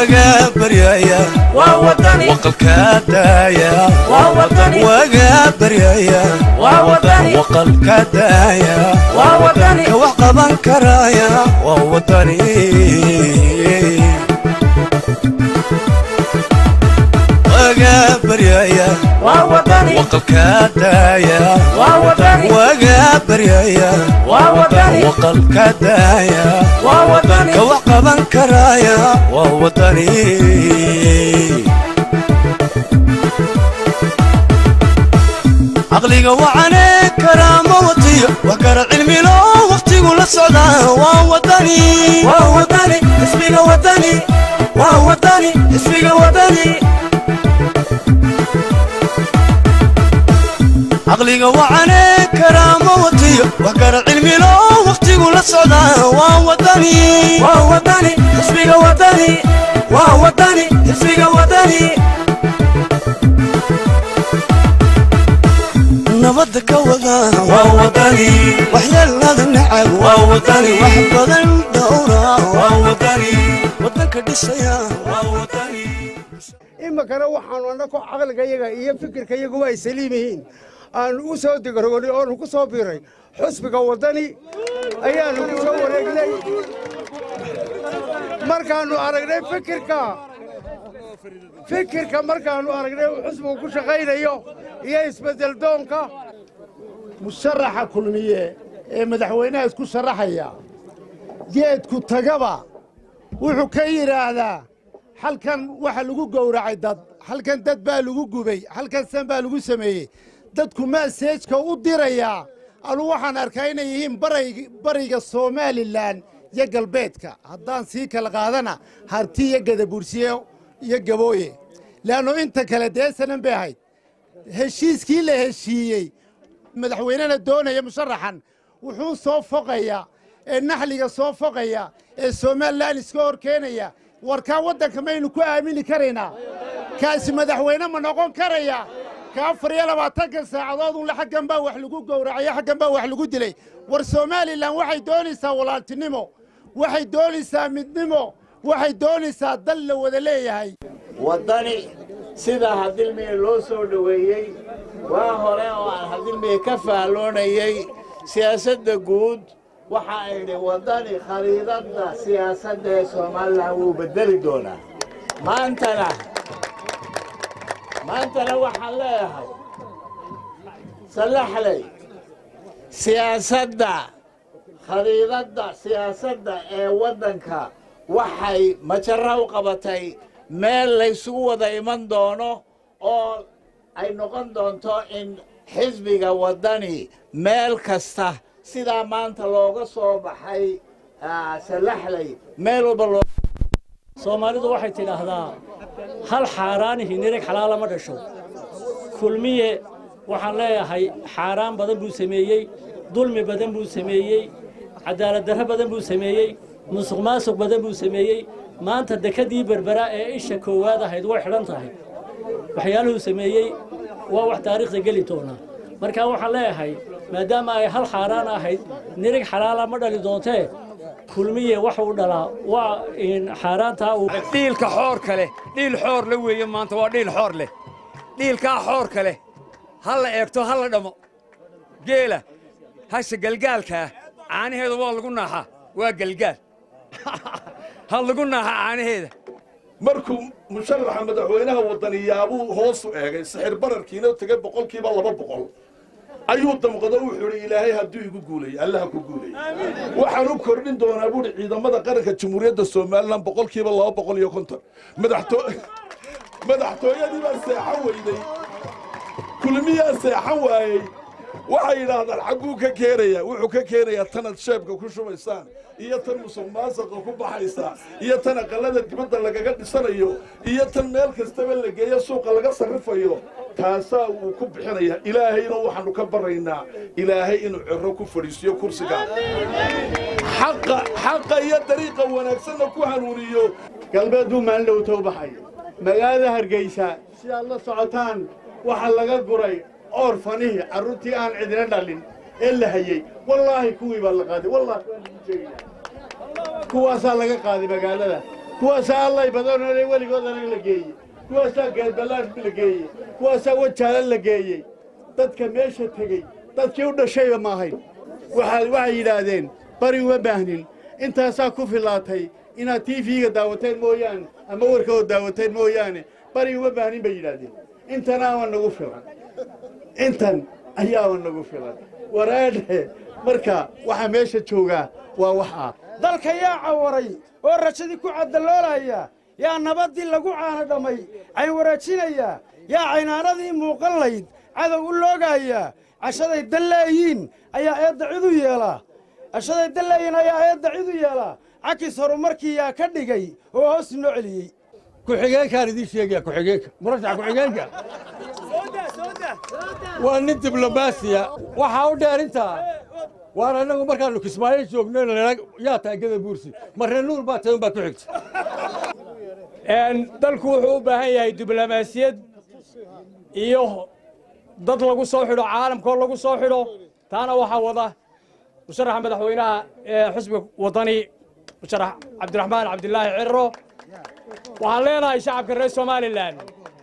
waga baryaya waa wadani waqalka daaya waa wadani waga baryaya waa wadani waqalka daaya waa wadani ka wax qaban karaya waa wadani waga baryaya waa wadani waqalka daaya waa wadani waga baryaya waa wadani waqalka daaya waa wadani ka wax qaban karaya waa wadani caqliga wacane karaama watiyo wax kara cilmilo waqtigu la socdaa waa wadani waa wadani xisbiga wadani waa wadani xisbiga wadani caqliga wacane karaama watiyo wax kara cilmilo waqtigu la socdaa waa wadani waa wadani xisbiga wadani waa wadani xisbiga wadani nabadda ka wada waa wadani waxyeelada nacab waa wadani wax badan dhowra waa wadani wadanka dhisaya waa wadani iminkana waxaanu annagu caqligayaga iyo fikirkayaguba ay saliim yihiin aanu u soo digaroonay oonu ku soo biiray xusbiga waddani ayaanu ku soo wareegnay markaannu aragnay fikirka fikirka markaannu aragnay uu xusbigu ku shaqaynayo iyo isbeddel doonka musharaxa kulmiye ee madaxweynaha isku sharaxaya geedku tagaba wuxuu ka yidhaahdaa halkan waxa lagu gowracay dad halkan dad baa lagu gubay halkan san baa lagu sameeyey dadku maaseejka u dirayaa anu waxaan arkaa inay yihiin baray- bariga somalilan iyo galbeedka haddaan sii kala qaadana harti iyo gadabursiye iyo gabooye leanno inta kale dee sanan bay ahayd heshiiskii la heshiiyey madaxweynena doonaya musharaxan wuxuu soo foqaya ee naxliga soo foqaya ee somalilan iska hor keenaya warkaa waddanka maynu ku aamini karaynaa kaasi madaxweyne ma noqon karaya ka afar iyo labaatanka saacadood unle xaggan baa wax lagu gowracayo xaggan baa wax lagu dilay war somalilan waxay doonaysaa walaaltinimo waxay doonaysaa midnimo waxay doonaysaa dal la wada leeyahay waddani sidaa hadilmiye loo soo dhoweeyey waa hore oo aan hadilmiye ka fahloonayey siyaasadda guud waxa idhi waddani khariidadda siyaasadda ee somalilan wuu beddeli doonaa maantana maantana waxaan leeyahay sallaxley siyaasadda khariidadda siyaasadda ee waddanka waxay majara u qabatay meel laysugu wada iman doono oo ay noqon doonto in xisbiga waddani meel kasta sidaa maanta looga soo baxay ah, sallaxley meel walba loo soomaalidu waxay tidhaahdaa hal xaaraanihi nirig xalaala ma dhasho kulmiye waxaan leeyahay xaaraan badan buu sameeyey dulmi badan buu sameeyey cadaalad darro badan buu sameeyey musuq maasuq badan buu sameeyey maanta dekadii berbera ee isha koowaad ahayd way xidhan tahay waxyaaluhuu sameeyey waa wax taariikhda geli doona marka waxaan leeyahay maadaama ay hal xaaraan ahayd nirig xalaala ma dhali doontee kulmiye waxa uu dhalaa waa in xaaraantaa uu dhiilka xoorka leh dhiil xoor la weeye maanta waa dhiil xoor leh dhiilkaa xoorka leh ha la eegto ha la dhamo geela hasha galgaalkaa caanaheeda waa lagu naaxaa waa galgaal ha lagu naaxaa caanaheeda markuu musharaxa madaxweynaha wadaniyaabuu hoosu eegay sixir bararkiina tegay boqolkiiba laba boqol ayuu damqado wuxuu idhi ilaahay hadduu igu guuleeyo allaha ku guuleeyo waxaan u kordhin doonaa buuhi ciidamada qaranka jamhuuriyadda somalilan boqolkiiba laba boqol iyo konton madaxto madaxtooyadii baa seexan weyday kulmiyaa seexan waayey waxay yidhaahdaan xagguu ka keenayaa wuxuu ka keenayaa tanad sheebka ku shubaysaan iyo tan musuq maasaqa ku baxaysa iyo tan aqallada dibadda lagaga dhisanayo iyo tan meel kastaba la geeyo suuqa laga sarrifayo taasaa wuu ku bixinayaa ilaahayna waxaannu ka baraynaa ilaahay inuu ciro ku fadhiisiyo kursiga xaqa xaqa iyo dariiqa wanaagsanna ku hanuuniyo galbeeduu maalin dhowta u baxay magaalada hargeysa si aad la socotaan waxaa laga guray oorfanihii carruurtii aan cidina dhalin ee la hayey wallaahi kuwii baa la qaaday wallaahi waan idin sheegaya kuwaasaa laga qaaday magaalada kuwaasaa allay badanole weligoodana la geeyey kuwaasaa geedballaad la geeyey kuwaasaa wajaala la geeyey dadka meesha tegey dadkii u dhashayba ma ahayn waxaa waxay yidhaahdeen bari uma baahnin intaasaa ku filaatay inaad tiifiga daawateen mooyaane ama warkooda daawateen mooyaane bari uma baahnin bay yidhaahdeen intanaaba nagu filan intan ayaaba nagu filan waraadhe marka waxaa meesha joogaa waa wax ah dalka yaa cawaray oo rajadii ku caddaloolaya yaa nabaddii lagu caana dhammay cayn waraajinaya yaa caynaanadii muuqan layd cadow u loogaya cashaday dalleeyiin ayaa eedda cid u yeelaa cashaday dalleeyiin ayaa eedda cid u yeelaa cakis horumarkii yaa ka dhigay oo hoos noo celiyey ku-xigeenkaan idiin sheegaya ku-xigeenka murashax ku-xigeenka waa nin diblomaasiya waxaa u dheer intaa waan annagu markaannu kismaayo joogno yaa tahay gada buursi marre nuur baa tahay unbaa ku xigta dalku wuxuu u baahan yahay diblomaasiyad iyo dad lagu soo xidho caalamkoo lagu soo xidho taana waxaa wada musharaxa madaxweynaha ee xusbiga waddani musharax cabdiraxmaan cabdilaahi cirro waxaan leenahay shacabka reer somalilan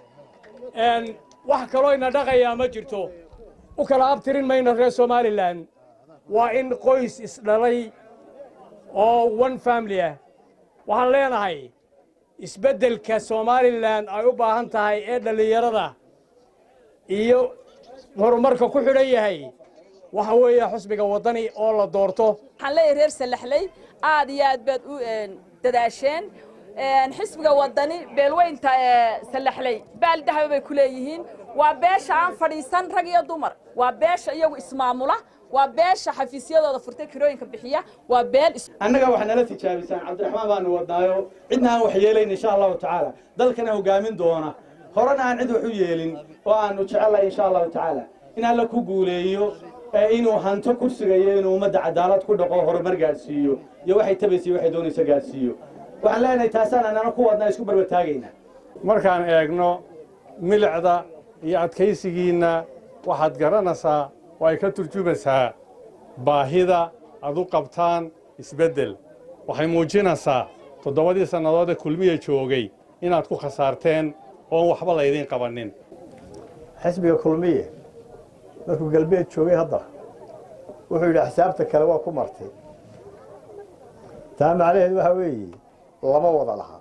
wax kaloo ina dhaqayaa ma jirto u kala abtirin mayno reer somalilan waa in qoys isdhalay oo one family ah waxaan leenahay isbeddelka somalilan ay u baahan tahay ee dhallinyarada iyo horumarka ku xidhan yahay waxa weeye xusbiga waddani oo la doorto waxaan leeyahay reer salaxley aad iyo aad baad u dadaasheen xisbiga waddani beelweynta salaxley baal dahaba bay ku leeyihiin waa beesha aan fadhiisan rag iyo dumar waa beesha iyagu ismaamula waa beesha xafiisyadooda furtay kirooyinka bixiya waa beel annaga waxaa nala tijaabisaan cabdiraxmaan baanu wadnaayo cidna aan wax yeelayn insha allahu tacaala dalkana hogaamin doona horena aan cid wax u yeelin oo aanu jecellahay insha allahu tacaala in alla ku guuleeyo inuu hanto kursigayo inuu ummadda cadaalad ku dhaqo horumar gaadhsiiyo iyo waxay tabaysa waxay doonaysa gaadhsiiyo waxaan leenahay taasaan annana ku wadnaa isku barbartaagaynaa markaan eegno milicda iyo adkaysigiinna waxaad garanaysaa oo ay ka turjumaysaa baahida aad u qabtaan isbeddel waxay muujinaysaa toddobadii sannadood ee kulmiya joogay inaad ku khasaarteen oon waxba laydiin qabannin xisbiga kulmiye markuu galbeed joogay hadda wuxuu yidhi xisaabta kale waa ku martay taa macnaheedu waxaa weeye lama wada laha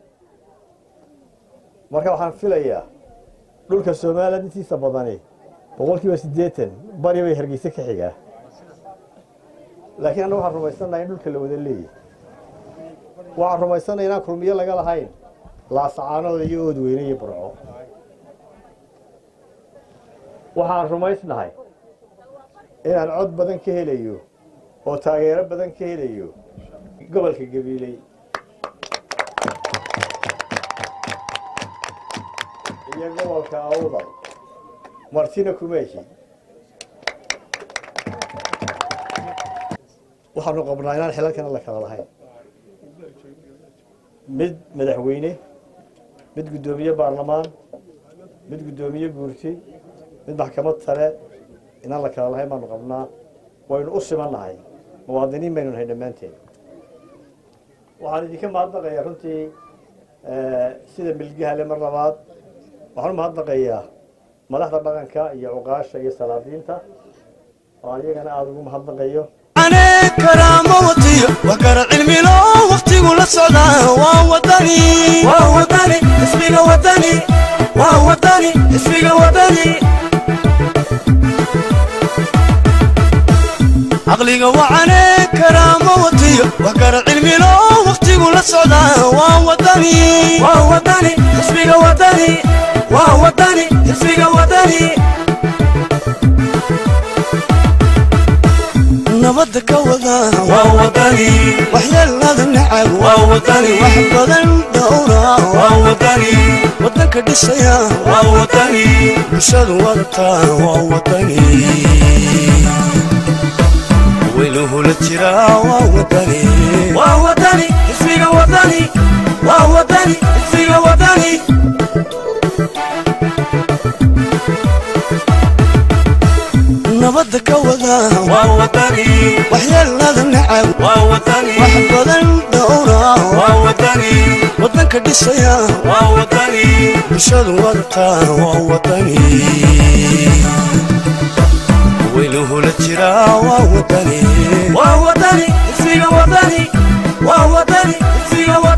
marka waxaan filayaa dhulka somalilan intiisa badani boqol kiiba siddeetan bari bay hargeyse ka xigaa laakiin annagu waxaan rumaysannaha in dhulka la wada leeyahy waxaan rumaysannaha inaan kulmiyo laga lahayn laasacaanooda iyo oodweyne iyo burco waxaan rumaysnahay inaan cod badan ka helayo oo taageero badan ka helayo gobolka gabiiley iyo gobolka awdal martina kumeeshi waxaanu qabnaa inaan xilalkana la kala lahayn mid madaxweyne mid guddoomiye baarlamaan mid guddoomiye guurti mid maxkamad sare inaan la kala lahayn baanu qabnaa waynu u simannahay muwaadiniin baynu nahay dhammaanteen waxaan idinka mahadnaqayaa runtii sida milgahale mar labaad waxaan u mahadnaqayaa madaxda dhaqanka iyo cuqaasha iyo salaadiinta oo iyagana aada ugu mahadnaqayo karaamo watiyo waa kara cilmilo waqtigu la socdaa waa wadani waa wadani ismiga wadani waa wadani ismiga wadani caqliga wacane karaamo watiyo waa kara cilmilo waqtigu la socdaa waa wadani waa wadani ismiga wadani waa wadani ismiga wadani nabadda ka wada waa wadani waxyeelada nacab waa wadani wax badan dhowra waa wadani wadanka dhisaya waa wadani bulshadu wadata waa wadani weynuhula jira waa wadani waa wadani ismiga wadani waa wadani ismiga wadani nabadda ka wada waa wadani waxyeelada nacab nacab waa wadani wax badan dhowra waa wadani waddanka dhisaya waa wadani bulshadu wadataa waa wadani weynuhula jiraa waa wadani waa wadani ismiga wadani waa wadani ismiga wadani